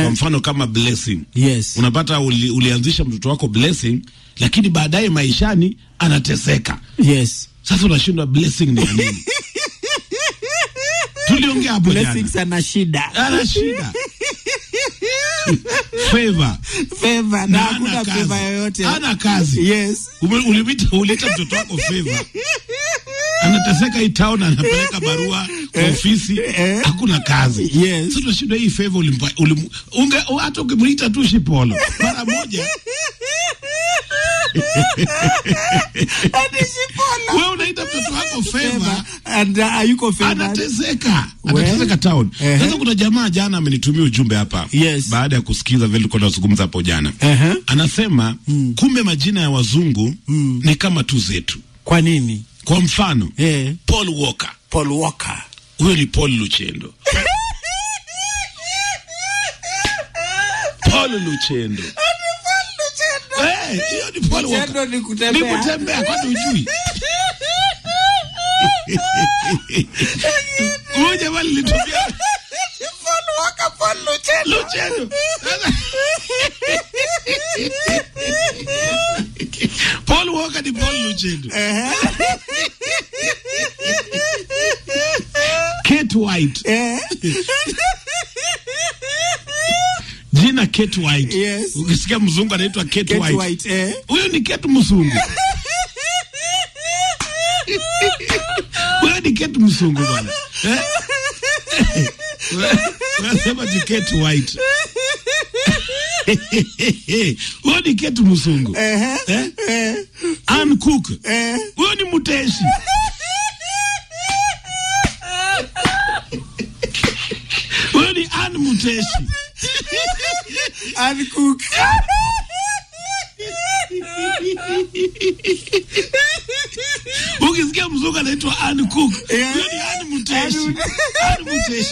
kwa mfano kama blessing Yes. unapata uli, ulianzisha mtoto wako blessing lakini baadaye maishani anateseka Yes. sasa unashindwa blessing ni ya nini tuliongea hapo jana Blessings ana shida. ana shida favor Favor na na hakuna ana favor kazi yoyote. ana kazi Yes. Ume- ulimita ulita mtoto wako favor anateseka hii town anapeleka barua kwa ofisi eh. hakuna kazi Yes. sasa tunashinda hii favor ulimpa ulim, unge hata ukimwita tu shipolo mara moja wewe unaita mtoto wako favor Favor and uh, hayuko favored. anateseka We. anateseka town Ehe. sasa kuna jamaa jana amenitumia ujumbe hapa Yes. baada ya kusikiza vile tulikuwa tunazungumza hapo jana Ehe. anasema kumbe majina ya wazungu ni kama tu zetu Kwa nini? kwa mfano Eh, Paul Walker Paul Walker. huyo ni Paul Luchendo Paul Luchendo Eh, hiyo ni Paul Walker Luchendo ni ni kutembea. kutembea kwani ujui huyo jamaa lilitumia Paul Walker, Paul Luchendo. Luchendo Paul Walker ni Paul Luchendo Kate White Eh, jina Kate White Yes. ukisikia mzungu anaitwa Kate, Kate White White. Eh. huyo ni Kate mzungu huyo ni Kate mzungu bwana eh? unasema ni Kate White huyo ni Kate mzungu Ehe. eh? Eh. Ann Cook Eh. huyo ni mteshi huyo ni Ann Muteshi Ann Cook. ukisikia mzungu anaitwa Ann Cook Yeah. huyo ni Ann Muteshi Ann- Ann Muteshi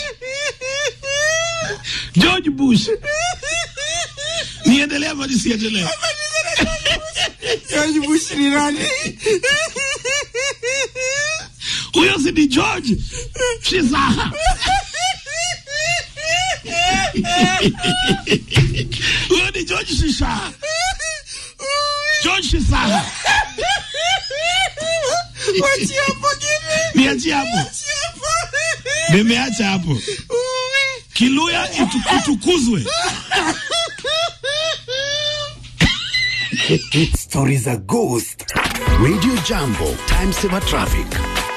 George Bush niendelea ama nisiendelea George Bush ni nani? huyo si ni George Shizaha huyo ni George Shishaha George Shizaha Wachia hapo Gini. niachie hapo Wachia hapo. nimeacha hapo Ui. Kiluya itu, itukuzwe Stories za Ghost. Radio Jambo, Time Saver Traffic.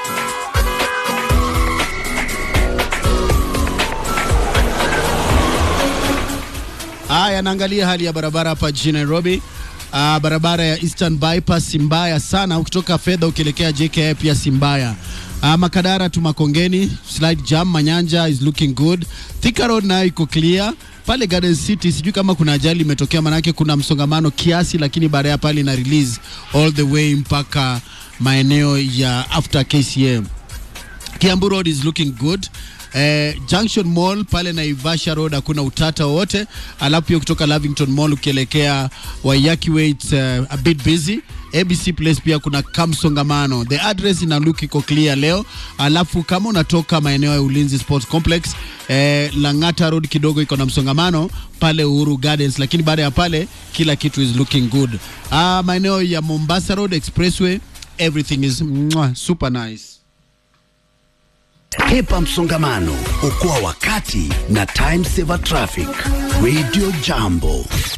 Haya, naangalia hali ya barabara hapa jijini Nairobi. Uh, barabara ya Eastern Bypass si mbaya sana, ukitoka fedha ukielekea JKA pia si mbaya. Uh, Makadara tu Makongeni, slight jam. Manyanja is looking good. Thika Road nayo iko clear pale Garden City. Sijui kama kuna ajali imetokea, manake kuna msongamano kiasi, lakini baada ya pale ina release all the way mpaka maeneo ya after KCM. Kiambu Road is looking good. Eh, Junction Mall pale Naivasha Road hakuna utata wowote. Alafu pia kutoka Lavington Mall ukielekea Waiyaki Way it's, uh, a bit busy. ABC Place pia kuna kamsongamano. The address ina look iko clear leo. Alafu kama unatoka maeneo ya Ulinzi Sports Complex eh, Lang'ata Road kidogo iko na msongamano pale Uhuru Gardens, lakini baada ya pale kila kitu is looking good. Ah, maeneo ya Mombasa Road Expressway everything is mwah, super nice. Hepa msongamano, okoa wakati na Time Saver Traffic. Radio Jambo.